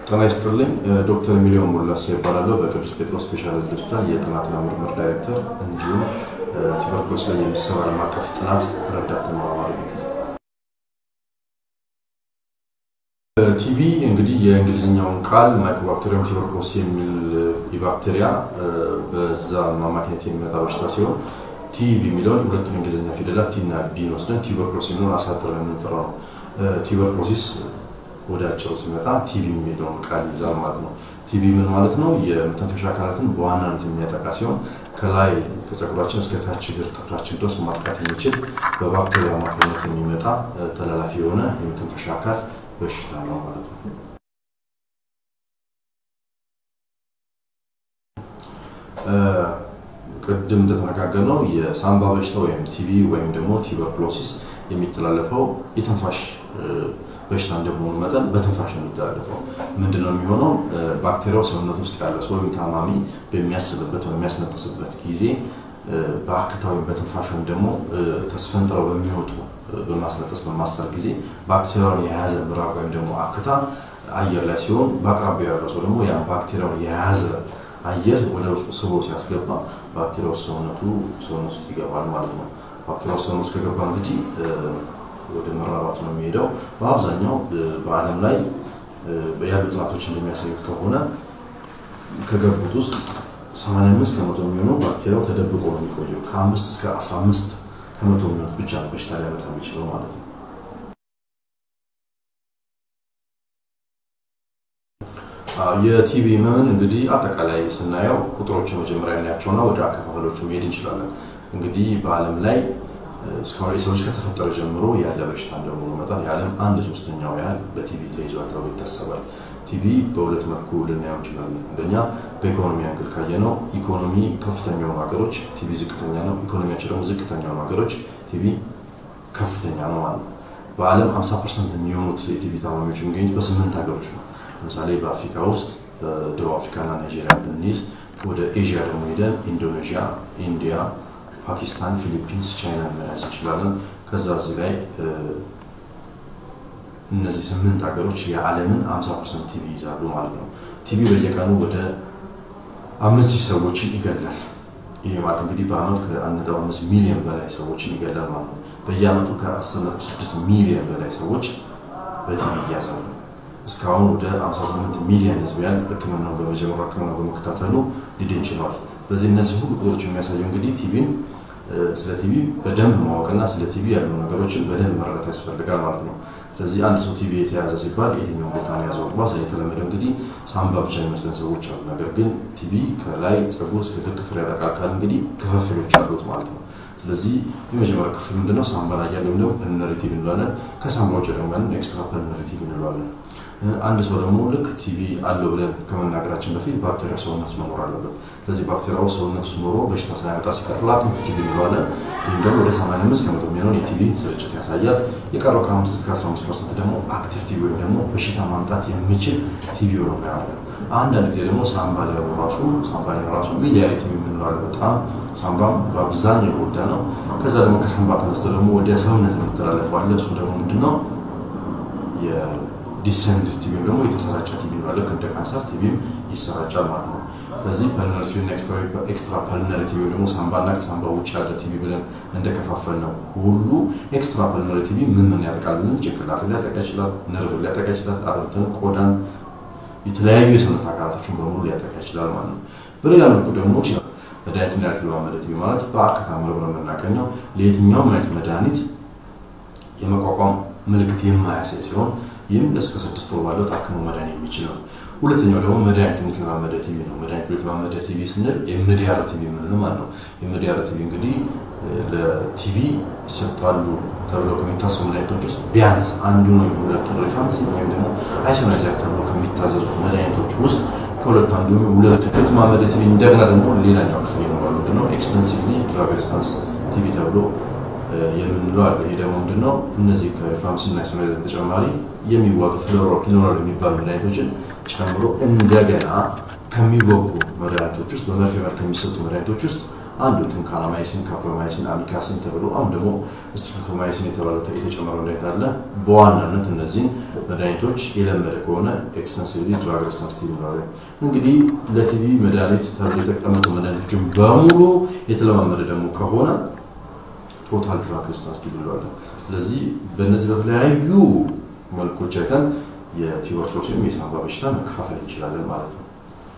ጤና ይስጥልኝ። ዶክተር ሚሊዮን ሙላሴ ይባላለሁ። በቅዱስ ጴጥሮስ ስፔሻላይዝድ ሆስፒታል የጥናትና ምርምር ዳይሬክተር እንዲሁም ቱበርኩሎስ ላይ የሚሰራ ዓለም አቀፍ ጥናት ረዳት ተመራማሪ ነው። ቲቢ እንግዲህ የእንግሊዝኛውን ቃል ማይኮባክቴሪየም ቱበርኩሎስ የሚል የባክቴሪያ በዛ አማካኝነት የሚመጣ በሽታ ሲሆን ቲቢ የሚለውን ሁለቱን የእንግሊዝኛ ፊደላት ቲና ቢን ወስደን ቱበርኩሎስ የሚለውን አሳጥረን የምንጠራው ነው። ቱበርኩሎሲስ ወደ አጭሩ ሲመጣ ቲቢ የሚለውን ቃል ይዛል ማለት ነው። ቲቢ ምን ማለት ነው? የመተንፈሻ አካላትን በዋናነት የሚያጠቃ ሲሆን ከላይ ከፀጉራችን እስከ ታች እግር ጥፍራችን ድረስ ማጥቃት የሚችል በባክቴሪያ አማካኝነት የሚመጣ ተላላፊ የሆነ የመተንፈሻ አካል በሽታ ነው ማለት ነው። ቅድም እንደተነጋገርነው የሳምባ በሽታ ወይም ቲቢ ወይም ደግሞ ቱበርኩሎሲስ የሚተላለፈው የትንፋሽ በሽታ እንደመሆኑ መጠን በትንፋሽ ነው የሚተላለፈው። ምንድን ነው የሚሆነው? ባክቴሪያው ሰውነት ውስጥ ያለ ሰው ወይም ታማሚ በሚያስልበት በሚያስነጥስበት ጊዜ በአክታ ወይም በትንፋሽ ወይም ደግሞ ተስፈንጥረው በሚወጡ በማስነጠስ በማሰር ጊዜ ባክቴሪያውን የያዘ ምራቅ ወይም ደግሞ አክታ አየር ላይ ሲሆን በአቅራቢያው ያለው ሰው ደግሞ ያን ባክቴሪያውን የያዘ አየር ወደ ውስጡ ስቦ ሲያስገባ ባክቴሪያው ሰውነቱ ሰውነት ውስጥ ይገባል ማለት ነው። ባክቴሪያው ሰውነት ውስጥ ከገባ እንግዲህ ወደ መራባት ነው የሚሄደው። በአብዛኛው በዓለም ላይ ያሉ ጥናቶች እንደሚያሳዩት ከሆነ ከገቡት ውስጥ 85 ከመቶ የሚሆነው ባክቴሪያው ተደብቆ ነው የሚቆየው። ከአምስት እስከ 15 ከመቶ የሚሆኑት ብቻ ነው በሽታ ሊያመጣ የሚችለው ማለት ነው። የቲቢ ህመምን እንግዲህ አጠቃላይ ስናየው ቁጥሮችን መጀመሪያ እናያቸውና ወደ አከፋፈሎቹ መሄድ እንችላለን። እንግዲህ በዓለም ላይ እስካሁን የሰው ልጅ ከተፈጠረ ጀምሮ ያለ በሽታ እንደመሆኑ መጠን የዓለም አንድ ሶስተኛው ያህል በቲቢ ተይዟል ተብሎ ይታሰባል። ቲቢ በሁለት መልኩ ልናየው እንችላለን። አንደኛ በኢኮኖሚ አንግል ካየነው ኢኮኖሚ ከፍተኛ የሆኑ ሀገሮች ቲቢ ዝቅተኛ ነው፣ ኢኮኖሚያቸው ደግሞ ዝቅተኛ የሆኑ ሀገሮች ቲቢ ከፍተኛ ነው ማለት ነው። በዓለም 50 ፐርሰንት የሚሆኑት የቲቢ ታማሚዎች የሚገኙት በስምንት ሀገሮች ነው። ለምሳሌ በአፍሪካ ውስጥ ደቡብ አፍሪካና ናይጄሪያ ብንይዝ፣ ወደ ኤዥያ ደግሞ ሄደን ኢንዶኔዥያ፣ ኢንዲያ ፓኪስታን፣ ፊሊፒንስ፣ ቻይና መያዝ እንችላለን። ከዛ እዚህ ላይ እነዚህ ስምንት ሀገሮች የዓለምን 50 ፐርሰንት ቲቢ ይዛሉ ማለት ነው። ቲቢ በየቀኑ ወደ አምስት ሺህ ሰዎችን ይገላል። ይሄ ማለት እንግዲህ በአመት ከ1.5 ሚሊዮን በላይ ሰዎችን ይገላል ማለት ነው። በየአመቱ ከ10.6 ሚሊዮን በላይ ሰዎች በቲቢ ይያዛሉ። እስካሁን ወደ 58 ሚሊዮን ህዝብ ያህል ህክምናውን በመጀመሩ ህክምና በመከታተሉ ሊድን ችሏል። ስለዚህ እነዚህ ሁሉ ቁጥሮች የሚያሳየው እንግዲህ ቲቢን ስለ ቲቢ በደንብ ማወቅና ስለ ቲቢ ያሉ ነገሮችን በደንብ መረዳት ያስፈልጋል ማለት ነው። ስለዚህ አንድ ሰው ቲቢ የተያዘ ሲባል የትኛውን ቦታ ነው ያዘው? በአብዛኛው የተለመደው እንግዲህ ሳምባ ብቻ የሚመስለን ሰዎች አሉ። ነገር ግን ቲቢ ከላይ ፀጉር እስከ እግር ጥፍር ያጠቃል ካል እንግዲህ ክፍፍሎች አሉት ማለት ነው። ስለዚህ የመጀመሪያው ክፍል ምንድነው? ሳምባ ላይ ያለው ደግሞ ፐልነሪ ቲቢ እንለዋለን። ከሳምባ ውጭ ደግሞ ያለን ኤክስትራ ፐልነሪ ቲቢ እንለዋለን። አንድ ሰው ደግሞ ልክ ቲቢ አለው ብለን ከመናገራችን በፊት ባክቴሪያ ሰውነት ውስጥ መኖር አለበት። ስለዚህ ባክቴሪያው ሰውነት ውስጥ ኖሮ በሽታ ሳያመጣ ሲቀር ላተንት ቲቢ እንለዋለን። ይህም ደግሞ ወደ 85 ከመቶ የሚሆነውን የቲቢ ስርጭት ያሳያል። የቀረው ከ5 እስከ 15 ፐርሰንት ደግሞ አክቲቭ ቲቢ ወይም ደግሞ በሽታ ማምጣት የሚችል ቲቢ ሆኖ እናያለን። አንዳንድ ጊዜ ደግሞ ሳምባ ላይ ራሱ ሳምባ ላይ ራሱ ቢሊያሪ ቲቢ የምንለዋለን። በጣም ሳምባም በአብዛኛው የጎዳ ነው። ከዛ ደግሞ ከሳምባ ተነስቶ ደግሞ ወደ ሰውነት የሚተላለፈው አለ። እሱ ደግሞ ምንድነው ዲሰንድ ቲቪ ደግሞ የተሰራጨ ቲቪ ነው። ልክ እንደ ካንሰር ቲቪም ይሰራጫል ማለት ነው። ስለዚህ ፐልነሪ ቲቪ እና ኤክስትራ ፐልነሪ ቲቪ ደግሞ ሳምባና ከሳምባ ውጭ ያለ ቲቪ ብለን እንደከፋፈል ነው ሁሉ ኤክስትራ ፐልነሪ ቲቪ ምን ምን ያጠቃል ብለን ጭንቅላትን ሊያጠቃ ይችላል፣ ነርቭ ሊያጠቃ ይችላል፣ አጥንትን፣ ቆዳን፣ የተለያዩ የሰውነት አካላቶችን በሙሉ ሊያጠቃ ይችላል ማለት ነው። በሌላ መልኩ ደግሞ ይችላል መድኃኒትን ያልተለማመደ ቲቪ ማለት በአክታ ምርምር የምናገኘው ለየትኛውም አይነት መድኃኒት የመቋቋም ምልክት የማያሳይ ሲሆን ይህም እስከ ስድስት ወር ባለው ታክሞ መዳን የሚችል ነው። ሁለተኛው ደግሞ መድኃኒቱን የተለማመደ ቲቪ ነው። መድኃኒቱ የተለማመደ ቲቪ ስንል የምድያረ ቲቪ የምንለው ማለት ነው። የምድያረ ቲቪ እንግዲህ ለቲቪ ይሰጣሉ ተብለው ከሚታሰቡ መድኃኒቶች ውስጥ ቢያንስ አንዱ ነው ሁለቱን ሪፋምሲን ወይም ደግሞ አይሶናይዛር ተብለው ከሚታዘዙት መድኃኒቶች ውስጥ ከሁለቱ አንዱ ሁለቱ የተለማመደ ቲቪ እንደገና ደግሞ ሌላኛው ክፍል ይኖራል። ምንድነው ኤክስተንሲቭሊ ድራግ ሬዚስታንስ ቲቪ ተብሎ የምንለው አለ። ይሄ ደግሞ ምንድነው እነዚህ ከሪፋምሲን እና አይሶናይዛር በተጨማሪ የሚዋጡ ፍሎሮኪኖል የሚባሉ መድኃኒቶችን ጨምሮ እንደገና ከሚወጉ መድኃኒቶች ውስጥ በመርፌ መልክ ከሚሰጡ መድኃኒቶች ውስጥ አንዶቹን ካናማይሲን፣ ካፕሮማይሲን፣ አሚካሲን ተብሎ አሁን ደግሞ ስትሪፕቶማይሲን የተባለው የተጨመረው መድኃኒት አለ። በዋናነት እነዚህን መድኃኒቶች የለመደ ከሆነ ኤክስተንሲቭሊ ድራግ ሬዚስታንስ ቲቪ እንለዋለን። እንግዲህ ለቲቪ መድኃኒት ተብሎ የተቀመጡ መድኃኒቶችን በሙሉ የተለማመደ ደግሞ ከሆነ ቶታል ድራግ ሬዚስታንስ ቲቪ እንለዋለን። ስለዚህ በእነዚህ በተለያዩ መልኮች አይተን የቲዩበርክሎስ ወይም የሳንባ በሽታ መከፋፈል እንችላለን ማለት ነው።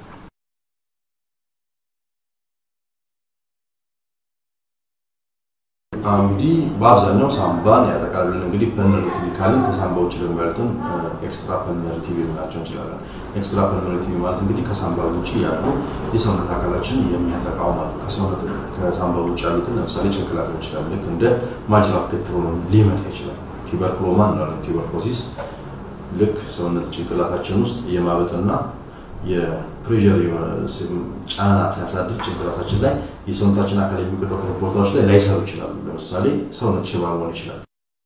እንግዲህ በአብዛኛው ሳምባን ያጠቃል ብለን እንግዲህ ፐልመነሪ ቲቪ ካልን ከሳምባ ውጭ ደግሞ ያሉትን ኤክስትራ ፐልመነሪ ቲቪ ልናቸው እንችላለን። ኤክስትራ ፐልመነሪ ቲቪ ማለት እንግዲህ ከሳምባ ውጭ ያሉ የሰውነት አካላችን የሚያጠቃው ማለት ነው። ከሰውነት ከሳምባ ውጭ ያሉትን ለምሳሌ ጭንቅላት ሊሆን ይችላል። ልክ እንደ ማጅራት ገትሮ ሊመጣ ይችላል። ቲበርክሎማ እንላለን። ቲበርክሎሲስ ልክ ሰውነት ጭንቅላታችን ውስጥ የማበጥና የፕሬዠር የሆነ ጫና ሲያሳድር ጭንቅላታችን ላይ የሰውነታችን አካል የሚቆጣጠሩ ቦታዎች ላይ ላይሰሩ ይችላሉ። ለምሳሌ ሰውነት ሽባ መሆን ይችላል።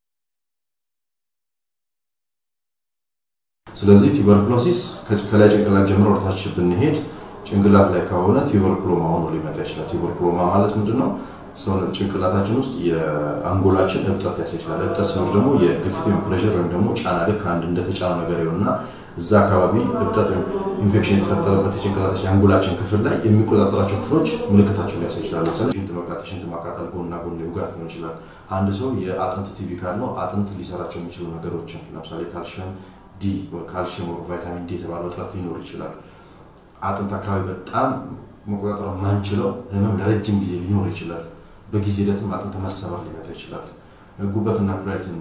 ስለዚህ ቲበርክሎሲስ ከላይ ጭንቅላት ጀምሮ ወደታች ብንሄድ ጭንቅላት ላይ ከሆነ ቲበርክሎማ ሆኖ ሊመጣ ይችላል። ቲበርክሎማ ማለት ምንድን ነው? ሰውነት ጭንቅላታችን ውስጥ የአንጎላችን እብጠት ሊያሳይ ይችላል። እብጠት ሲኖር ደግሞ የግፊት ወይም ፕሬሸር ወይም ደግሞ ጫና ልክ አንድ እንደተጫነ ነገር ይሆንና እዛ አካባቢ እብጠት ወይም ኢንፌክሽን የተፈጠረበት የጭንቅላታችን የአንጎላችን ክፍል ላይ የሚቆጣጠራቸው ክፍሎች ምልክታቸው ሊያሳይ ይችላል። ለምሳሌ ሽንት መቅላት፣ ሽንት ማቃጠል፣ ጎንና ጎን ውጋት ሊሆን ይችላል። አንድ ሰው የአጥንት ቲቪ ካለው አጥንት ሊሰራቸው የሚችሉ ነገሮችን ለምሳሌ ካልሽየም ዲ ካልሽየም ቫይታሚን ዲ የተባለው እጥረት ሊኖር ይችላል። አጥንት አካባቢ በጣም መቆጣጠር ማንችለው ህመም ለረጅም ጊዜ ሊኖር ይችላል። በጊዜ ሂደትም አጥንት መሰበር ሊመጣ ይችላል። ጉበትና ኩላሊትን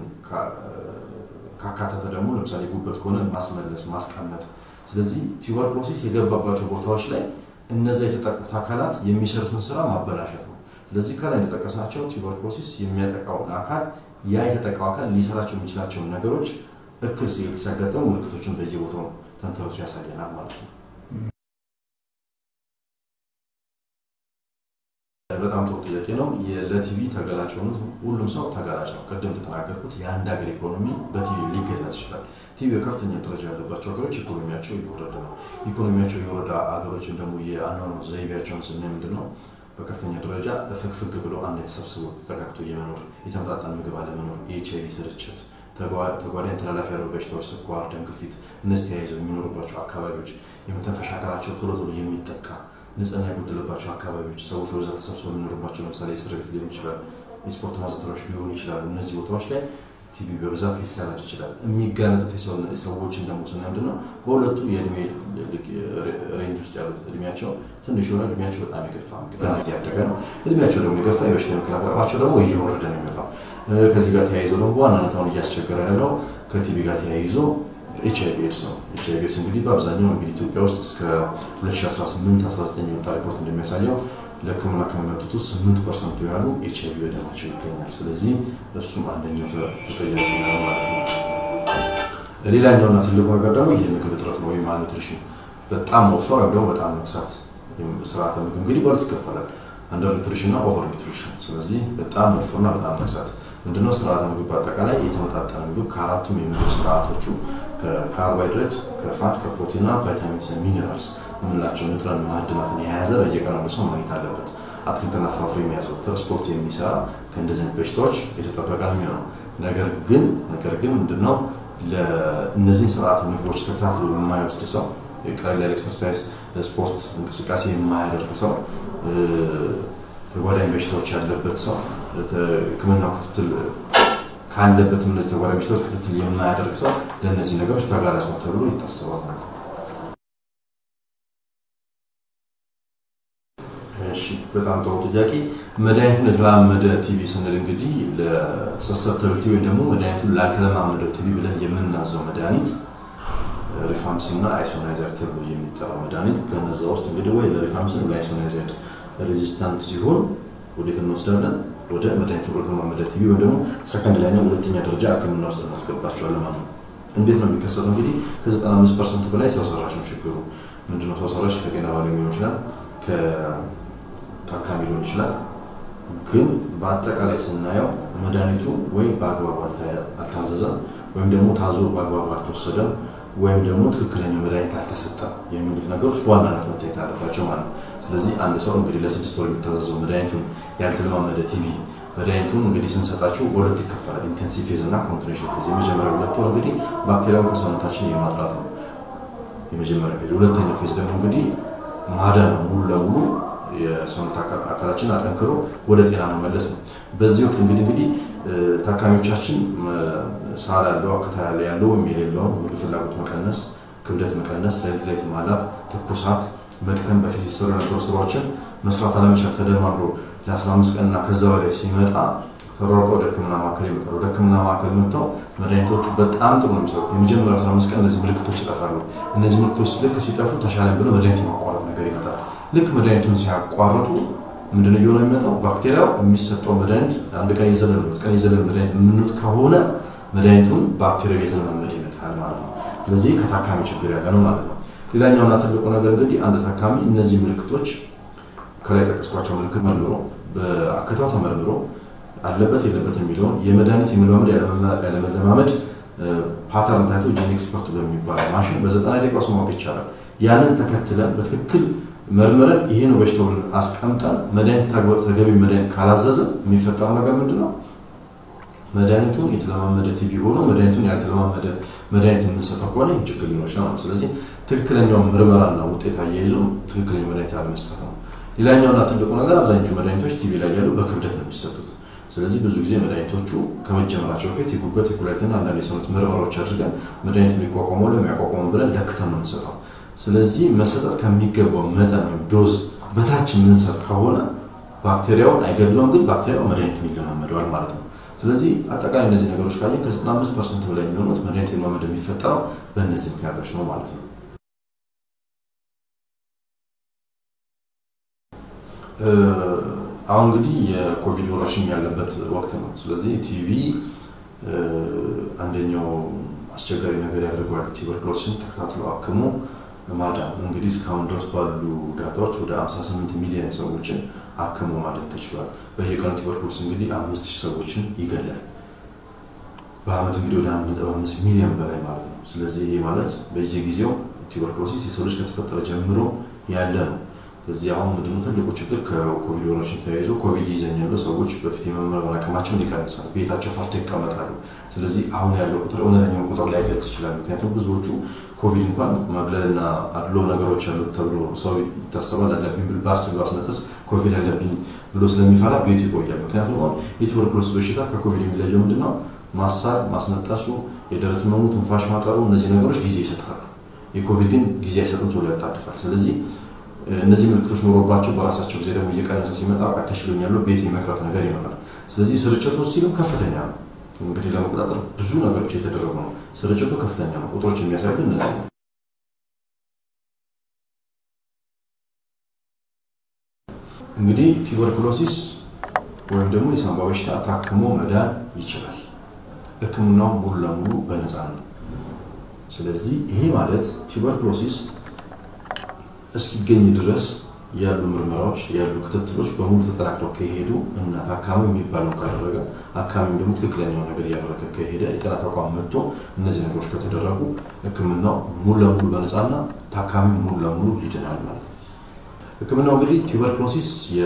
ካካተተ ደግሞ ለምሳሌ ጉበት ከሆነ ማስመለስ፣ ማስቀመጥ። ስለዚህ ቲዩበርክሎሲስ የገባባቸው ቦታዎች ላይ እነዛ የተጠቁት አካላት የሚሰሩትን ስራ ማበላሸት ነው። ስለዚህ ከላይ እንደጠቀስናቸው ቲዩበርክሎሲስ የሚያጠቃውን አካል ያ የተጠቃው አካል ሊሰራቸው የሚችላቸውን ነገሮች እክል ሲያጋጥሙ ምልክቶችን በየቦታው ተንተርሶ ያሳየናል ማለት ነው። በጣም ጥሩ ጥያቄ ነው። ለቲቪ ተጋላጭ የሆኑት ሁሉም ሰው ተጋላጭ ነው። ቅድም እንደተናገርኩት የአንድ ሀገር ኢኮኖሚ በቲቪ ሊገለጽ ይችላል። ቲቪ በከፍተኛ ደረጃ ያለባቸው ሀገሮች ኢኮኖሚያቸው እየወረደ ነው። ኢኮኖሚያቸው የወረደ ሀገሮችን ደግሞ የአኗኗር ዘይቤያቸውን ስናይ ምንድን ነው በከፍተኛ ደረጃ ፍግፍግ ብሎ አንድ የተሰብስቦ ተጠጋግቶ የመኖር የተመጣጠን ምግብ አለመኖር፣ የኤች አይቪ ስርጭት፣ ተጓዳኝ ተላላፊ ያለው በሽታዎች፣ ስኳር፣ ደም ግፊት፣ እነዚህ ተያይዘው የሚኖሩባቸው አካባቢዎች የመተንፈሻ አካላቸው ቶሎ ቶሎ የሚጠቃ ንጽህና የጎደለባቸው አካባቢዎች ሰዎች በዛ ተሰብስበው የሚኖሩባቸው ለምሳሌ እስር ቤት ሊሆን ይችላል፣ የስፖርት ማዘውተሪያዎች ሊሆኑ ይችላሉ። እነዚህ ቦታዎች ላይ ቲቪ በብዛት ሊሰራጭ ይችላል። የሚጋለጡት ሰዎችን ደግሞ ስናይ ምንድን ነው በሁለቱ የእድሜ ሬንጅ ውስጥ ያሉት እድሜያቸው ትንሽ የሆነ እድሜያቸው በጣም የገፋ ገና እያደገ ነው። እድሜያቸው ደግሞ የገፋ የበሽታ የመከላከል አቅማቸው ደግሞ እየወረደ ነው የሚመጣው። ከዚህ ጋር ተያይዞ ደግሞ በዋናነት አሁን እያስቸገረ ያለው ከቲቪ ጋር ተያይዞ ኤች አይቪ ኤድስ ነው። ኤች አይቪ ኤድስ እንግዲህ በአብዛኛው እንግዲህ ኢትዮጵያ ውስጥ እስከ 2018-19 የወጣ ሪፖርት እንደሚያሳየው ለሕክምና ከሚመጡት ውስጥ 8 ፐርሰንቱ ያሉ ኤች አይቪ በደማቸው ይገኛል። ስለዚህ እሱም አንደኛው ተጠያቂ ነው ማለት ነው። ሌላኛውና ትልቁ ነገር ደግሞ የምግብ እጥረት ነው ወይም ማልኒትሪሽን። በጣም መወፈር ወይም ደግሞ በጣም መክሳት። ስርዓተ ምግብ እንግዲህ በሁለት ይከፈላል፣ አንደር ኒትሪሽን እና ኦቨር ኒትሪሽን። ስለዚህ በጣም መወፈርና በጣም መክሳት ምንድነው? ስርዓተ ምግብ በአጠቃላይ የተመጣጠነ ምግብ ከአራቱም የምግብ ስርዓቶቹ ከካርቦሃይድሬት፣ ከፋት፣ ከፕሮቲንና ቫይታሚንስ ሚኔራልስ የምንላቸው ንጥረ ማዕድናትን የያዘ በየቀኑ አንድ ሰው ማግኘት አለበት። አትክልትና ፍራፍሬ የሚያዘወትር ስፖርት የሚሰራ ከእንደዚህ አይነት በሽታዎች የተጠበቀ ነው የሚሆነው። ነገር ግን ነገር ግን ምንድነው ለእነዚህን ስርዓተ ምግቦች ተከታትሎ የማይወስድ ሰው ቀላል ያለ ኤክሰርሳይዝ ስፖርት እንቅስቃሴ የማያደርግ ሰው ተጓዳኝ በሽታዎች ያለበት ሰው ሕክምናው ክትትል ካለበት እነዚህ ተጓዳኝ በሽታዎች ክትትል የማያደርግ ሰው ለእነዚህ ነገሮች ተጋላጭ ነው ተብሎ ይታሰባል ማለት ነው። እሺ በጣም ጥሩ ጥያቄ። መድኃኒቱን የተለማመደ ቲቪ ስንል እንግዲህ ለሰሰፕተብሊቲ ወይም ደግሞ መድኃኒቱን ላልተለማመደው ቲቪ ብለን የምናዘው መድኃኒት ሪፋምሲን እና አይሶናይዘር ተብሎ የሚጠራው መድኃኒት ከነዛ ውስጥ እንግዲህ ወይ ለሪፋምሲን ወይ አይሶናይዘር ሬዚስታንት ሲሆን ወዴት እንወስዳለን? ወደ መድኃኒቱ ለተለማመደ ቲቪ ወይም ደግሞ ሰከንድ ላይ ነው ሁለተኛ ደረጃ ሕክምና ውስጥ እናስገባቸዋለን ማለት ነው። እንዴት ነው የሚከሰተው? እንግዲህ ከ95 ፐርሰንት በላይ ሰው ሰራሽ ነው ችግሩ። ምንድነው ሰው ሰራሽ? ከጤና ባለሙያ ሊሆን ይችላል፣ ከታካሚ ሊሆን ይችላል። ግን በአጠቃላይ ስናየው መድኃኒቱ ወይ በአግባቡ አልታዘዘም ወይም ደግሞ ታዞ በአግባቡ አልተወሰደም ወይም ደግሞ ትክክለኛው መድኃኒት አልተሰጠም የሚሉት ነገሮች በዋናነት መታየት አለባቸው ማለት ነው። ስለዚህ አንድ ሰው እንግዲህ ለስድስት ወር የሚታዘዘው መድኃኒቱን ያልተለማመደ ቲቪ መድኃኒቱን እንግዲህ ስንሰጣቸው በሁለት ይከፈላል፣ ኢንቴንሲቭ ፌዝ እና ኮንቲኔሽን ፌዝ። የመጀመሪያ ሁለት ወር እንግዲህ ባክቴሪያውን ከሰውነታችን የማጥራት ነው የመጀመሪያ ፌዝ። ሁለተኛው ፌዝ ደግሞ እንግዲህ ማዳን ነው፣ ሙሉ ለሙሉ የሰውነት አካላችን አጠንክሮ ወደ ጤና መመለስ ነው። በዚህ ወቅት እንግዲህ እንግዲህ ታካሚዎቻችን ሳል ያለው አክታ ያለ ያለው ወይም የሌለውን ምግብ ፍላጎት መቀነስ፣ ክብደት መቀነስ፣ ሌሊት ሌሊት ማላብ፣ ትኩሳት፣ መድከም፣ በፊት ሲሰሩ የነበሩ ስራዎችን መስራት አለመቻል ተደማምሮ ለ15 ቀንና ከዛ በላይ ሲመጣ ተሯርጠው ወደ ሕክምና ማዕከል ይመጣሉ። ወደ ሕክምና ማዕከል መጥተው መድኃኒቶቹ በጣም ጥሩ ነው የሚሰሩት። የመጀመሪያው 15 ቀን እነዚህ ምልክቶች ይጠፋሉ። እነዚህ ምልክቶች ልክ ሲጠፉ ተሻለ ብለው መድኃኒት የማቋረጥ ነገር ይመጣል። ልክ መድኃኒቱን ሲያቋርጡ ምንድነው እየሆነ የሚመጣው? ባክቴሪያው የሚሰጠው መድኃኒት አንድ ቀን የዘለለ ሁለት ቀን የዘለለ መድኃኒት የምንውጥ ከሆነ መድኃኒቱን ባክቴሪያው እየተለማመደ ይመጣል ማለት ነው። ስለዚህ ከታካሚ ችግር ያለ ነው ማለት ነው። ሌላኛውና ትልቁ ነገር እንግዲህ አንድ ታካሚ እነዚህ ምልክቶች ከላይ ጠቀስኳቸው ምልክት መርምሮ በአክታው ተመርምሮ አለበት የለበት የሚለውን የመድኃኒት የመለማመድ ያለመለማመድ ፓተርን ታይቶ ጂን ኤክስፐርት በሚባለው ማሽን በዘጠና ደቂቃ ውስጥ ማወቅ ይቻላል። ያንን ተከትለን በትክክል መርምረን ይሄ ነው በሽታው ብለን አስቀምጠን መድኃኒት ተገቢ መድኃኒት ካላዘዘ የሚፈጠረው ነገር ምንድን ነው? መድኃኒቱን የተለማመደ ቲቪ ሆኖ መድኃኒቱን ያልተለማመደ መድኃኒት የምንሰጠው ከሆነ ይህም ችግር ሊኖር ይችላል። ስለዚህ ትክክለኛውን ምርመራና ውጤት አያይዞ ትክክለኛ መድኃኒት አለመስጠት ነው። ሌላኛውና ትልቁ ነገር አብዛኞቹ መድኃኒቶች ቲቪ ላይ ያሉ በክብደት ነው የሚሰጡት። ስለዚህ ብዙ ጊዜ መድኃኒቶቹ ከመጀመራቸው በፊት የጉበት የኩላሊትና አንዳንድ የሰውነት ምርመራዎች አድርገን መድኃኒቱ የሚቋቋመው ለሚያቋቋመው ብለን ለክተን ነው የምንሰጠው። ስለዚህ መሰጠት ከሚገባው መጠን ወይም ዶዝ በታች የምንሰጥ ከሆነ ባክቴሪያውን አይገድለውም፣ ግን ባክቴሪያው መድኃኒቱን ይለማመደዋል ማለት ነው። ስለዚህ አጠቃላይ እነዚህ ነገሮች ካየ ከ95 ፐርሰንት በላይ የሚሆኑት መድኃኒት የለማመድ የሚፈጠረው በእነዚህ ምክንያቶች ነው ማለት ነው። አሁን እንግዲህ የኮቪድ ወረርሽኝ ያለበት ወቅት ነው። ስለዚህ ቲቪ አንደኛው አስቸጋሪ ነገር ያደርገዋል። ቱበርክሎስን ተከታትሎ አክሞ ማዳን እንግዲህ እስካሁን ድረስ ባሉ ዳታዎች ወደ 58 ሚሊዮን ሰዎችን አክሞ ማዳን ተችሏል። በየቀኑ ቱበርክሎስ እንግዲህ አምስት ሺህ ሰዎችን ይገላል። በአመት እንግዲህ ወደ አንድ ነጥብ አምስት ሚሊዮን በላይ ማለት ነው። ስለዚህ ይህ ማለት በየጊዜው ቱበርክሎሲስ የሰው ልጅ ከተፈጠረ ጀምሮ ያለ ነው። ስለዚህ አሁን ምንድነው ትልቁ ችግር ከኮቪድ ወረርሽኝ ተያይዞ ኮቪድ ይዘኛሉ ሰዎች በፊት የመመርመር አቅማቸውን ይቀንሳል፣ ቤታቸው ፈርተው ይቀመጣሉ። ስለዚህ አሁን ያለው ቁጥር እውነተኛውን ቁጥር ላይገልጽ ይችላል። ምክንያቱም ብዙዎቹ ኮቪድ እንኳን ማግለልና አድሎ ነገሮች ያሉት ተብሎ ሰው ይታሰባል። አለብኝ ብል በአስብ ባስነጥስ ኮቪድ አለብኝ ብሎ ስለሚፈራ ቤቱ ይቆያል። ምክንያቱም አሁን የቱበርክሎስ በሽታ ከኮቪድ የሚለየው ምንድነው? ማሳል፣ ማስነጠሱ፣ የደረት ህመሙ፣ ትንፋሽ ማጠሩ እነዚህ ነገሮች ጊዜ ይሰጣሉ። የኮቪድ ግን ጊዜ አይሰጡም፣ ቶሎ ያጣድፋል። ስለዚህ እነዚህ ምልክቶች ኖሮባቸው በራሳቸው ጊዜ ደግሞ እየቀነሰ ሲመጣ በቃ ተሽሎኛል ቤት የመቅረት ነገር ይኖራል። ስለዚህ ስርጭቱ ስቲልም ከፍተኛ ነው። እንግዲህ ለመቆጣጠር ብዙ ነገሮች የተደረጉ ነው። ስርጭቱ ከፍተኛ ነው። ቁጥሮች የሚያሳዩት እነዚህ ነው። እንግዲህ ቱበርኩሎሲስ ወይም ደግሞ የሳንባ በሽታ ታክሞ መዳን ይችላል። ሕክምናው ሙሉ ለሙሉ በነፃ ነው። ስለዚህ ይሄ ማለት ቱበርኩሎሲስ እስኪገኝ ድረስ ያሉ ምርመራዎች ያሉ ክትትሎች በሙሉ ተጠናክረው ከሄዱ እና ታካሚ የሚባለውን ካደረገ አካሚም ደግሞ ትክክለኛውን ነገር እያደረገ ከሄደ የጤና ተቋም መጥቶ እነዚህ ነገሮች ከተደረጉ ህክምናው ሙሉ ለሙሉ በነፃና ታካሚ ሙሉ ለሙሉ ይድናል ማለት ነው። ህክምናው እንግዲህ ቱበርክሎሲስ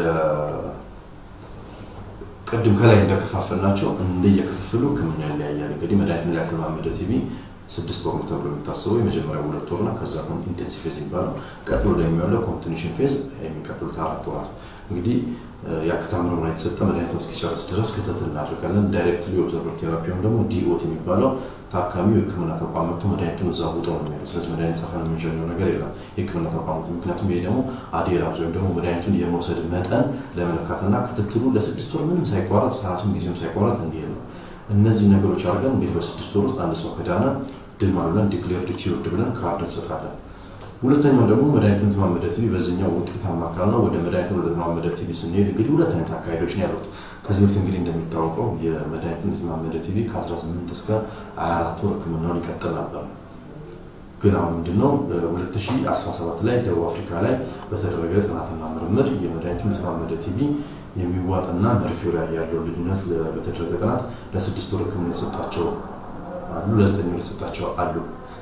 ቅድም ከላይ እንደከፋፈልናቸው እንደየክፍፍሉ ህክምና ይለያያል። እንግዲህ መድኃኒትን ላይ ያልተለማመደ ቲቪ ስድስት ወር ተብሎ የሚታሰበው የመጀመሪያ ሁለት ወርና ከዛ ደግሞ ኢንቴንሲቭ ፌዝ የሚባለው ቀጥሎ ደግሞ ያለው ኮንቲኒሽን ፌዝ የሚቀጥሉት አራት ወራት እንግዲህ የአክታ ምርመራ የተሰጠ መድኃኒቱን እስኪጨርስ ድረስ ክትትል እናደርጋለን። ዳይሬክትሊ ኦብዘርቨር ቴራፒ ወይም ደግሞ ዲኦት የሚባለው ታካሚው የህክምና ተቋም መጥቶ መድኃኒቱን እዛ ውጦ ነው የሚሄደው። ስለዚህ መድኃኒት ጸፈን የምንሸኘው ነገር የለም የህክምና ተቋሙ። ምክንያቱም ይሄ ደግሞ አዴራንስ ወይም ደግሞ መድኃኒቱን የመውሰድ መጠን ለመለካትና ክትትሉ ለስድስት ወር ምንም ሳይቋረጥ ሰዓቱም ጊዜም ሳይቋረጥ እንዲሄድ ነው። እነዚህ ነገሮች አድርገን እንግዲህ በስድስት ወር ውስጥ አንድ ሰው ከዳነ ድኗል ብለን ዲክሌርድ ኪውርድ ብለን ካርድ እንሰጣለን። ሁለተኛው ደግሞ መድኃኒቱን የተለማመደ ቲቪ በዚህኛው ውጤታማ ካልነው ወደ መድኃኒቱን ወደ ተለማመደ ቲቪ ስንሄድ እንግዲህ ሁለት አይነት አካሄዶች ነው ያሉት። ከዚህ በፊት እንግዲህ እንደሚታወቀው የመድኃኒቱን የተለማመደ ቲቪ ከ18 እስከ 24 ወር ህክምናውን ይቀጥል ነበር። ግን አሁን ምንድነው 2017 ላይ ደቡብ አፍሪካ ላይ በተደረገ ጥናትና ምርምር የመድኃኒቱን የተለማመደ ቲቪ የሚዋጥና መርፌው ላይ ያለው ልዩነት በተደረገ ጥናት ለስድስት ወር ህክምና የተሰጣቸው አሉ፣ ለዘጠኝ ወር የተሰጣቸው አሉ።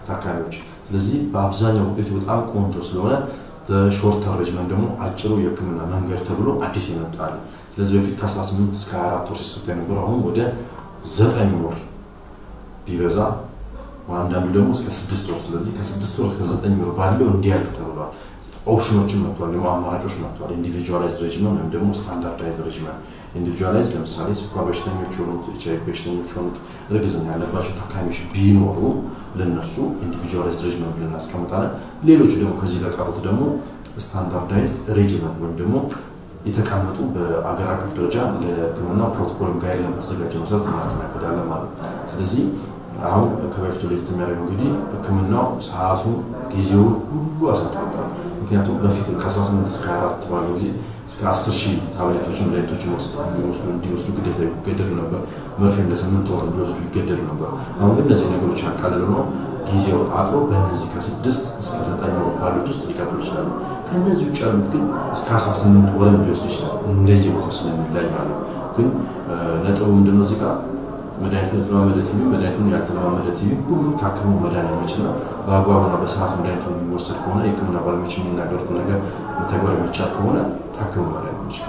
ታካሚዎች። ስለዚህ በአብዛኛው ውጤቱ በጣም ቆንጆ ስለሆነ ሾርተር ሬጅመንት ደግሞ አጭሩ የህክምና መንገድ ተብሎ አዲስ የመጣል ስለዚህ በፊት ከ18 እስከ 24 ወር ሲሰጥ የነበረው አሁን ወደ ዘጠኝ ወር ቢበዛ አንዳንዱ ደግሞ እስከ ስድስት ወር ስለዚህ ከስድስት ወር እስከ ዘጠኝ ወር ባለው እንዲያልቅ ተብሏል። ኦፕሽኖችን መጥቷል፣ ደግሞ አማራጮች መጥቷል። ኢንዲቪጁዋላይዝድ ሬጅመን ወይም ደግሞ ስታንዳርዳይዝ ሬጅመን። ኢንዲቪጁዋላይዝ ለምሳሌ ስኳር በሽተኞች የሆኑት ኤች አይ ቪ በሽተኞች የሆኑት እርግዝና ያለባቸው ታካሚዎች ቢኖሩ ለነሱ ኢንዲቪጁዋላይዝድ ሬጅመን ብለን እናስቀምጣለን። ሌሎቹ ደግሞ ከዚህ ለቀሩት ደግሞ ስታንዳርዳይዝድ ሬጅመን ወይም ደግሞ የተቀመጡ በአገር አቀፍ ደረጃ ለህክምና ፕሮቶኮል ጋይድ ለተዘጋጀ መሰረት እናስተናግዳለን ማለት ነው። ስለዚህ አሁን ከበፊቱ ለየት የሚያደርገው እንግዲህ ህክምናው ሰዓቱን ጊዜውን ሁሉ አሳጥሮታል። ምክንያቱም በፊት ከ18 እስከ 24 ባለው ጊዜ እስከ 10 ሺህ ታብሌቶችን መድኃኒቶችን ወስዱ እንዲወስዱ ግዴታ ይገደዱ ነበር። መርፌም ለስምንት ወር እንዲወስዱ ይገደዱ ነበር። አሁን ግን እነዚህ ነገሮች ያቃለለ ነው። ጊዜው አጥሮ በእነዚህ ከስድስት እስከ ዘጠኝ ወር ባሉት ውስጥ ሊቀጥሉ ይችላሉ። ከእነዚህ ውጭ ያሉት ግን እስከ 18 ወርም ሊወስዱ ይችላሉ። እንደየቦታው ስለሚለያይ ማለት ነው። ግን ነጥቡ ምንድነው እዚህ ጋር መድኃኒቱን የተለማመደ ቲቪ መድኃኒቱን ያልተለማመደ ቲቪ ሁሉም ታክሞ መዳን የሚችል በአግባቡና በሰዓት መድኃኒቱ የሚወሰድ ከሆነ የህክምና ባለሙያዎች የሚናገሩትን ነገር መተግበር የሚቻል ከሆነ ታክሞ መዳን የሚችል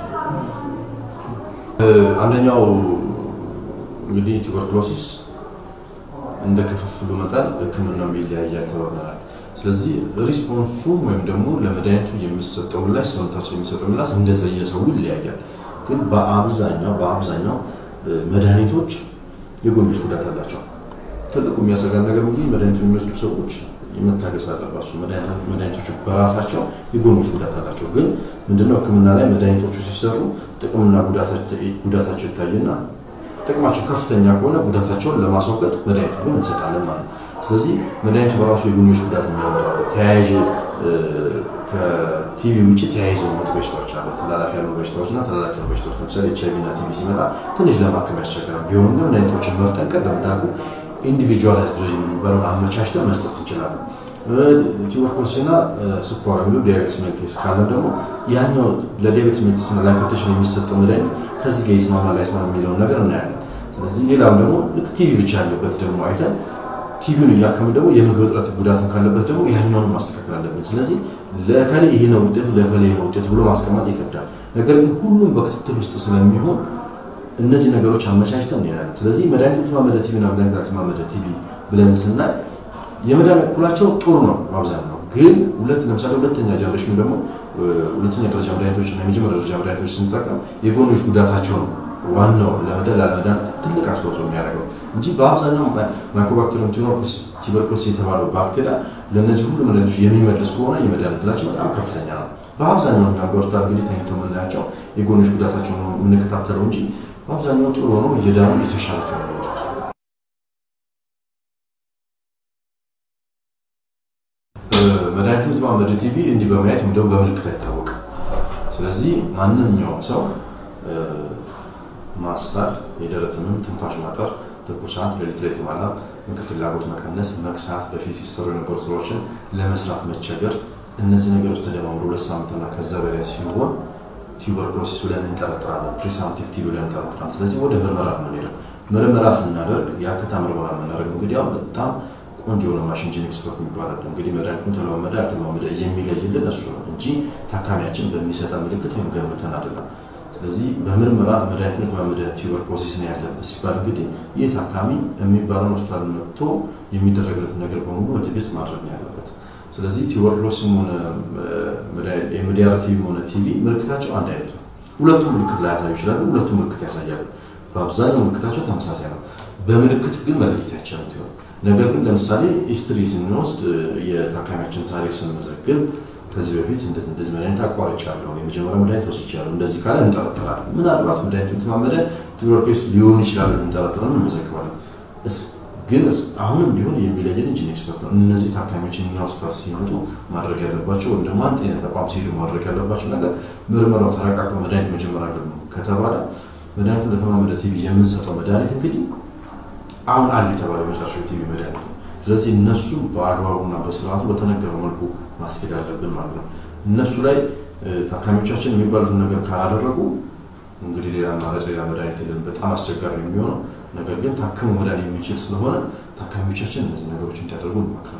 አንደኛው እንግዲህ ቱበርክሎሲስ እንደ ክፍፍሉ መጠን ህክምናው ይለያያል ተባብለናል። ስለዚህ ሪስፖንሱ ወይም ደግሞ ለመድኃኒቱ የሚሰጠው ምላሽ ሰውነታችን የሚሰጠው ምላሽ እንደየሰው ይለያያል። ግን በአብዛኛው በአብዛኛው መድኃኒቶች የጎንዮሽ ጉዳት አላቸው። ትልቁ የሚያሰጋን ነገር እንግዲህ መድኃኒቱን የሚወስዱ ሰዎች መታገስ አለባቸው። መድኃኒቶቹ በራሳቸው የጎንዮሽ ጉዳት አላቸው። ግን ምንድነው ህክምና ላይ መድኃኒቶቹ ሲሰሩ ጥቅምና ጉዳታቸው ይታይና ጥቅማቸው ከፍተኛ ከሆነ ጉዳታቸውን ለማስወገድ መድኃኒቱ ግን እንሰጣለን ማለት ነው። ስለዚህ መድኃኒቱ በራሱ የጎንዮሽ ጉዳት የሚያመጣሉ ተያያዥ ከቲቪ ውጭ ተያይዘው መጡ በሽታዎች አሉ። ተላላፊ ያሉ በሽታዎች እና ተላላፊ ያሉ በሽታዎች ለምሳሌ ኤች አይ ቪ እና ቲቪ ሲመጣ ትንሽ ለማከም ያስቸግራል። ቢሆንም ግን መድኃኒቶችን መርጠን ቀደም እንዳልኩ ኢንዲቪጁዋላይዝድ ሬጅም የሚባለውን አመቻችተን መስጠት እንችላለን። ቱበርኩሎሲስ እና ስኳር የሚሉ ዲያቤትስ ሜሊተስ ካለም ደግሞ ያኛው ለዲያቤትስ ሜሊተስ እና ለሃይፐርቴንሽን የሚሰጠው መድኃኒት ከዚህ ጋር ይስማማል አይስማማም የሚለውን ነገር እናያለን። ስለዚህ ሌላም ደግሞ ልክ ቲቪ ብቻ ያለበት ደግሞ አይተን ቲቪውን እያከምን ደግሞ የምግብ እጥረት ጉዳትም ካለበት ደግሞ ያኛውን ማስተካከል አለብን። ስለዚህ ለከሌ ይሄ ነው ውጤቱ፣ ለከሌ ይሄ ነው ውጤቱ ብሎ ማስቀመጥ ይከብዳል። ነገር ግን ሁሉም በክትትል ውስጥ ስለሚሆን እነዚህ ነገሮች አመቻችተን እንሄዳለን። ስለዚህ መድኃኒት የተማመደ ቲቪ እና መድኃኒት ያልተማመደ ቲቪ ብለን ስናይ የመዳን እኩላቸው ጥሩ ነው በአብዛኛው ግን ሁለት ለምሳሌ ሁለተኛ ጀነሬሽኑ ደግሞ ሁለተኛ ደረጃ መድኃኒቶች እና የመጀመሪያ ደረጃ መድኃኒቶች ስንጠቀም የጎንዮሽ ጉዳታቸው ነው ዋናው ለመዳን ላለመዳን ትልቅ አስተዋጽኦ የሚያደርገው እንጂ በአብዛኛው ማይኮባክቴሪየም ቱበርኩሎሲስ የተባለው ባክቴሪያ ለእነዚህ ሁሉ መድኃኒቶች የሚመልስ ከሆነ የመዳን እድላቸው በጣም ከፍተኛ ነው። በአብዛኛው እኛ ጋር ሆስፒታል እንግዲህ ተኝተው የምናያቸው የጎንዮሽ ጉዳታቸው ነው የምንከታተለው እንጂ በአብዛኛው ጥሩ ሆነው እየዳኑ የተሻላቸው ነው። መድኃኒቱ የተማመደ ቲቪ እንዲህ በማየት ወይም ደግሞ በምልክት አይታወቅም። ስለዚህ ማንኛውም ሰው ማሳል፣ የደረት ህመም፣ ትንፋሽ ማጠር፣ ትኩሳት፣ ሌሊት ላይ ማላም፣ ምግብ ፍላጎት መቀነስ፣ መክሳት፣ በፊት ሲሰሩ የነበሩ ስራዎችን ለመስራት መቸገር፣ እነዚህ ነገሮች ተደማምሮ ሁለት ሳምንትና ከዛ በላይ ሲሆን ቱበርኩሎሲስ ብለን እንጠረጥራለን። ፕሪሳምፕቲቭ ቲቪ ብለን እንጠረጥራለን። ስለዚህ ወደ ምርመራ ነው የምንሄደው። ምርመራ ስናደርግ የአክታ ምርመራ የምናደርገው እንግዲህ አሁን በጣም ቆንጆ የሆነ ማሽን ጄን ኤክስፐርት የሚባላል እንግዲህ መድኃኒቱን ተለማመደ ያልተለማመደ የሚለይልን እሱ ነው እንጂ ታካሚያችን በሚሰጠን ምልክት ወይም ገምተን አይደለም። ስለዚህ በምርመራ መድኃኒቱን የተለማመደ ቱበርኩሎሲስ ነው ያለበት ሲባል እንግዲህ ይህ ታካሚ የሚባለውን ሆስፒታል መጥቶ የሚደረግለትን ነገር በሙሉ በትዕግስት ማድረግ ነው ያለበት። ስለዚህ ቱበርኩሎሲስም ሆነ የሚዲያራ ቲቪ ሆነ ቲቪ ምልክታቸው አንድ አይነት ነው። ሁለቱም ምልክት ላያሳዩ ይችላሉ። ሁለቱም ምልክት ያሳያሉ። በአብዛኛው ምልክታቸው ተመሳሳይ ነው። በምልክት ግን መለየት አይቻልም ሲሆን ነገር ግን ለምሳሌ ሂስትሪ ስንወስድ የታካሚያችን ታሪክ ስንመዘግብ ከዚህ በፊት እንደዚህ እንደዚህ መድኃኒት አቋርጫለሁ፣ የመጀመሪያ መድኃኒት ወስጃለሁ፣ እንደዚህ ካለ እንጠረጥራለን። ምናልባት መድኃኒቱ የተማመደ ቱበርኩሎሲስ ሊሆን ይችላል እንጠረጥረን እንመዘግባለን። ግን አሁንም ቢሆን የሚለየን ኢንጂን ኤክስፐርት ነው። እነዚህ ታካሚዎች እኛ ሆስፒታል ሲመጡ ማድረግ ያለባቸው ወይም ደግሞ አንድ ጤና ተቋም ሲሄዱ ማድረግ ያለባቸው ነገር ምርመራው ተረጋግጦ መድኃኒት መጀመር አለብን ከተባለ መድኃኒቱ እንደተማመደ ቲቪ የምንሰጠው መድኃኒት እንግዲህ አሁን አለ የተባለው የመጨረሻው ቲቪ መድኃኒት ነው። ስለዚህ እነሱ በአግባቡና በስርዓቱ በተነገረው መልኩ ማስኬድ አለብን ማለት ነው። እነሱ ላይ ታካሚዎቻችን የሚባሉትን ነገር ካላደረጉ እንግዲህ ሌላ አማራጭ ሌላ መድኃኒት የለን፣ በጣም አስቸጋሪ ነው የሚሆነው። ነገር ግን ታክሞ መዳን የሚችል ስለሆነ ታካሚዎቻችን እነዚህ ነገሮች እንዲያደርጉ እንመክራለን።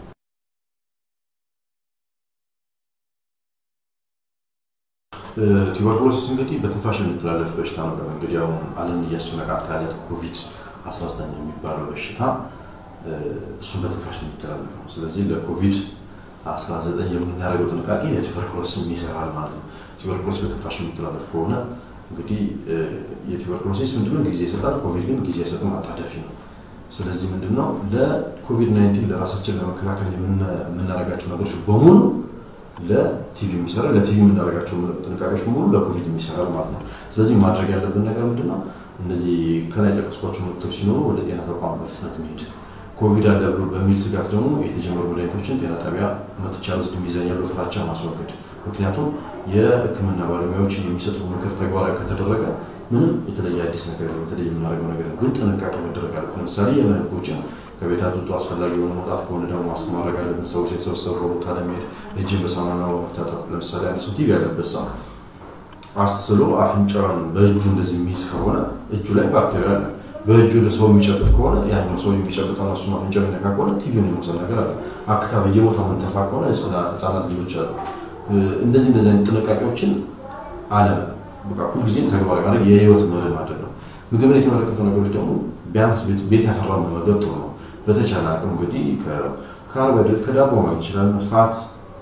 ቱበርኩሎሲስ እንግዲህ በትንፋሽ የሚተላለፍ በሽታ ነው። እንግዲህ አሁን ዓለም እያስጨነቃት ካለት ኮቪድ 19 የሚባለው በሽታ እሱን በትንፋሽ ነው የሚተላለፈው። ስለዚህ ለኮቪድ 19 የምናደርገው ጥንቃቄ ለቱበርኩሎሲስ ይሰራል ማለት ነው። ቱበርኩሎሲስ በትንፋሽ የሚተላለፍ ከሆነ እንግዲህ የቱበርኩሎሲስ ምንድነው ጊዜ ይሰጣል። ኮቪድ ግን ጊዜ አይሰጥም፣ አጣዳፊ ነው። ስለዚህ ምንድነው ለኮቪድ 19 ለራሳችን ለመከላከል የምናደርጋቸው ነገሮች በሙሉ ለቲቪ የሚሰራ ለቲቪ የምናደርጋቸው ጥንቃቄዎች በሙሉ ለኮቪድ የሚሰራል ማለት ነው። ስለዚህ ማድረግ ያለብን ነገር ምንድነው? እነዚህ ከላይ የጠቀስኳቸው ምልክቶች ሲኖሩ ወደ ጤና ተቋም በፍጥነት መሄድ ኮቪድ አለ ብሎ በሚል ስጋት ደግሞ የተጀመሩ መድኃኒቶችን ጤና ጣቢያ መጥቻ ውስጥ የሚይዘኛል ፍራቻ ማስወገድ። ምክንያቱም የሕክምና ባለሙያዎች የሚሰጡ ምክር ተግባራዊ ከተደረገ ምንም የተለየ አዲስ ነገር የተለየ የምናደርገው ነገር ግን ጥንቃቄ መደረግ አለበት። ለምሳሌ የህጎችን ከቤት አውጥቶ አስፈላጊ የሆነ መውጣት ከሆነ ደግሞ ማስክ ማድረግ አለብን። ሰዎች የተሰበሰቡ ቦታ ለመሄድ እጅን በሳሙና መታጠብ። ለምሳሌ አንድ ሰው ቲቪ ያለበት ሰው አስሎ አፍንጫውን በእጁ እንደዚህ የሚይዝ ከሆነ እጁ ላይ ባክቴሪያ አለ። በእጁ ወደ ሰው የሚጨብጥ ከሆነ ያኛው ሰው የሚጨብጠው እሱ አፍንጫ የሚነካ ከሆነ ቲቪውን የመውሰድ ነገር አለ። አክታ በየቦታው ምንተፋ ከሆነ ህጻናት ልጆች አሉ። እንደዚህ እንደዚህ አይነት ጥንቃቄዎችን አለም በቃ ሁልጊዜም ተግባራዊ ማድረግ የህይወት መርህ ማድረግ ነው። ምግብን የተመለከቱ ነገሮች ደግሞ ቢያንስ ቤት ያፈራው መመገብ ጥሩ ነው። በተቻለ አቅም እንግዲህ ከካርቦሃይድሬት ከዳቦ ማግኘት ይችላል። ፋት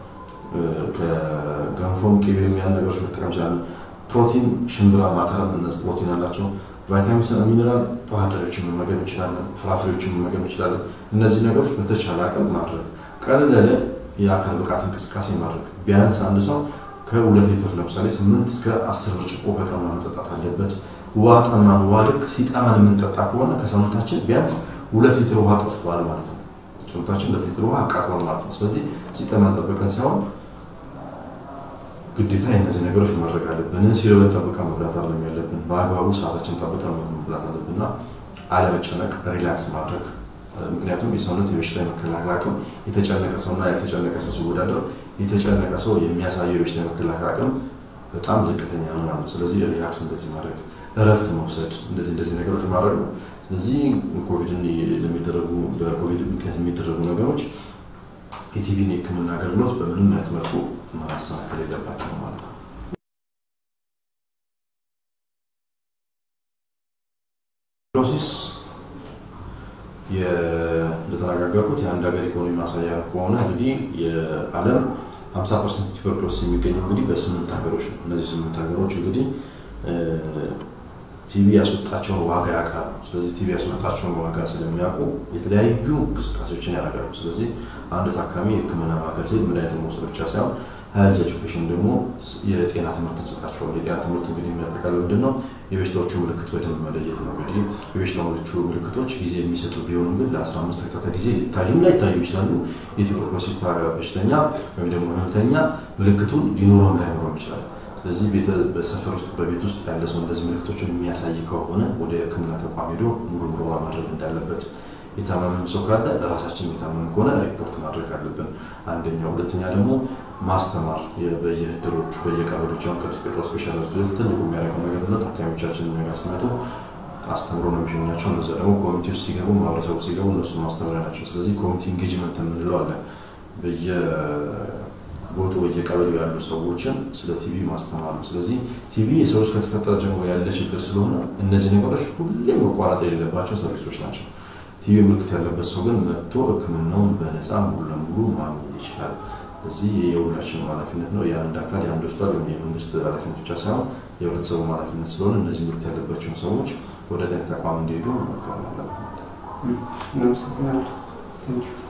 ከገንፎም ቅቤ የሚያን ነገሮች መጠቀም ይችላል። ፕሮቲን ሽምብራ፣ ማተር እነዚህ ፕሮቲን አላቸው። ቫይታሚን ሲ፣ ሚኔራል ጥራጥሬዎችን መመገብ እንችላለን። ፍራፍሬዎችን መመገብ እንችላለን። እነዚህ ነገሮች በተቻለ አቅም ማድረግ ቀለል ያለ የአካል ብቃት እንቅስቃሴ ማድረግ ቢያንስ አንድ ሰው ከሁለት ሊትር ለምሳሌ ስምንት እስከ አስር ብርጭቆ በቀን መጠጣት አለበት። ውሃ ጠማን፣ ውሃ ልክ ሲጠማን የምንጠጣ ከሆነ ከሰውነታችን ቢያንስ ሁለት ሊትር ውሃ ጠፍቷል ማለት ነው። ሰውነታችን ሁለት ሊትር ውሃ አቃጥሏል ማለት ነው። ስለዚህ ሲጠማን ጠበቀን ሳይሆን ግዴታ የእነዚህ ነገሮች ማድረግ አለብን። ሲርበን ጠብቀን መብላት አለም ያለብን በአግባቡ ሰዓታችን ጠብቀን መብላት አለብን እና አለመጨነቅ፣ ሪላክስ ማድረግ ምክንያቱም የሰውነት የበሽታ የመከላከል አቅም የተጨነቀ ሰውና ያልተጨነቀ ሰው ሲወዳደር የተጨነቀ ሰው የሚያሳየው የበሽታ የመከላከል አቅም በጣም ዝቅተኛ ነው ማለት ነው። ስለዚህ ሪላክስ እንደዚህ ማድረግ፣ እረፍት መውሰድ፣ እንደዚህ እንደዚህ ነገሮች ማድረግ ነው። ስለዚህ ኮቪድን ለሚደረጉ በኮቪድ ምክንያት የሚደረጉ ነገሮች የቲቪን የሕክምና አገልግሎት በምንም አይነት መልኩ ማሳካል የለባቸው ማለት ነው። ሎሲስ እንደተነጋገርኩት የአንድ ሀገር ኢኮኖሚ ማሳያ ከሆነ እንግዲህ የዓለም 50 ፐርሰንት ቱበርኩሎሲስ የሚገኘው እንግዲህ በስምንት ሀገሮች ነው። እነዚህ ስምንት ሀገሮች እንግዲህ ቲቪ ያስወጣቸውን ዋጋ ያውቃሉ። ስለዚህ ቲቪ ያስወጣቸውን ዋጋ ስለሚያውቁ የተለያዩ እንቅስቃሴዎችን ያደርጋሉ። ስለዚህ አንድ ታካሚ የህክምና ማዕከል ሲሄድ መድኃኒት መውሰድ ብቻ ሳይሆን ሄልዝ ኤጁኬሽን ደግሞ የጤና ትምህርት እንሰጣቸዋል። የጤና ትምህርት እንግዲህ የሚያጠቃልለው ምንድን ነው? የበሽታዎቹ ምልክት በደንብ መለየት ነው። እንግዲህ የበሽታዎቹ ምልክቶች ጊዜ የሚሰጡ ቢሆኑም ግን ለ15 ተከታታይ ጊዜ ሊታዩም ላይታዩ ይችላሉ። የቱበርኩሎሲስ በሽተኛ ወይም ደግሞ ህመምተኛ ምልክቱን ሊኖረውም ላይኖረውም ይችላል። ስለዚህ በሰፈር ውስጥ በቤት ውስጥ ያለ ሰው እንደዚህ ምልክቶችን የሚያሳይ ከሆነ ወደ ህክምና ተቋም ሄዶ ሙሉ ምርመራ ማድረግ እንዳለበት የታመመም ሰው ካለ ራሳችን የታመም ከሆነ ሪፖርት ማድረግ አለብን። አንደኛ። ሁለተኛ ደግሞ ማስተማር በየህድሮቹ በየቀበሌዎች አሁን ቅዱስ ጴጥሮስ ስፔሻል ሆስፒታል ትልቁ የሚያደርገው ነገር ነው። ታካሚዎቻችን ጋር ሲመጡ አስተምሮ ነው የሚሸኛቸው። እነዛ ደግሞ ኮሚቴ ውስጥ ሲገቡ ማህበረሰቡ ሲገቡ እነሱ ማስተማሪያ ናቸው። ስለዚህ ኮሚቴ ኢንጌጅመንት የምንለው አለ። በየቦቱ በየቀበሌው ያሉ ሰዎችን ስለ ቲቪ ማስተማር ነው። ስለዚህ ቲቪ የሰዎች ከተፈጠረ ጀምሮ ያለ ችግር ስለሆነ እነዚህ ነገሮች ሁሌም መቋረጥ የሌለባቸው ሰርቪሶች ናቸው። ቲቪ ምልክት ያለበት ሰው ግን መጥቶ ህክምናውን በነፃ ሙሉ ለሙሉ ማግኘት ይችላል። ስለዚህ የሁላችንም ኃላፊነት ነው። የአንድ አካል የአንድ ሆስፒታል ወይም የመንግስት ኃላፊነት ብቻ ሳይሆን የህብረተሰቡ ኃላፊነት ስለሆነ እነዚህ ምልክት ያለባቸውን ሰዎች ወደ ጤና ተቋም እንዲሄዱ መመከር አለበት ማለት ነው።